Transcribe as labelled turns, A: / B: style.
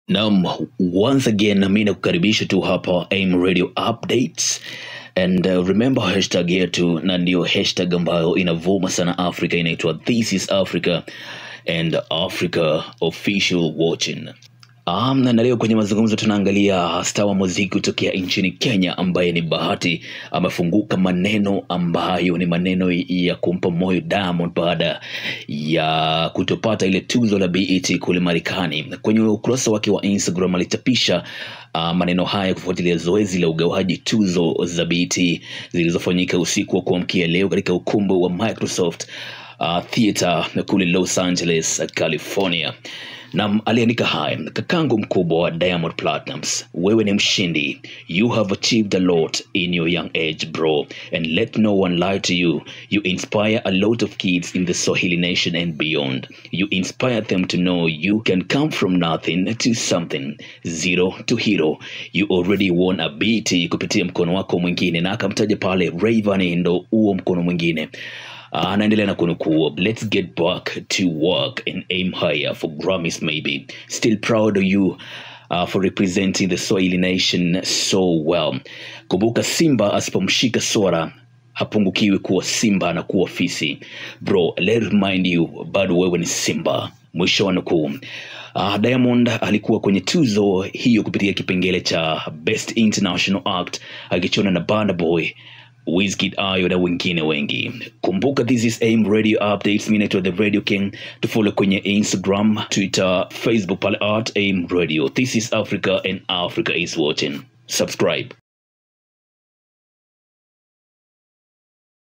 A: Naam, once again mi nakukaribisha tu hapa AIM Radio Updates and uh, remember hashtag yetu na ndio hashtag ambayo inavuma sana Africa inaitwa This is Africa and Africa Official Watching. Um, na leo kwenye mazungumzo tunaangalia star wa muziki kutokea nchini Kenya ambaye ni Bahati amefunguka maneno ambayo ni maneno ya kumpa moyo Diamond baada ya kutopata ile tuzo la BET kule Marekani. Kwenye ukurasa wake wa Instagram alichapisha uh, maneno haya kufuatilia zoezi la ugawaji tuzo za BET zilizofanyika usiku wa kuamkia leo katika ukumbi wa Microsoft uh, Theater kule Los Angeles, California. Nam aliandika haya, kakangu mkubwa wa Diamond Platnumz, wewe ni mshindi. You have achieved a lot in your young age bro, and let no one lie to you. You inspire a lot of kids in the Swahili nation and beyond. You inspire them to know you can come from nothing to something, zero to hero. You already won a BET kupitia mkono wako mwingine, na akamtaja pale Rayvanny ndo huo mkono mwingine anaendelea na kunukuu let's get back to work and aim higher for grammys maybe still proud of you uh, for representing the swahili nation so well kumbuka simba asipomshika swara hapungukiwi kuwa simba na kuwa fisi bro let remind you bado wewe ni simba mwisho wa nukuu Uh, Diamond alikuwa kwenye tuzo hiyo kupitia kipengele cha Best International Act akichona na Burna Boy Wizkid Ayo na wengine wengi. Kumbuka this is AIM Radio Updates. Mimi naitwa The Radio King. Tufollow kwenye Instagram, Twitter, Facebook pale at AIM Radio. This is Africa and Africa is watching. Subscribe.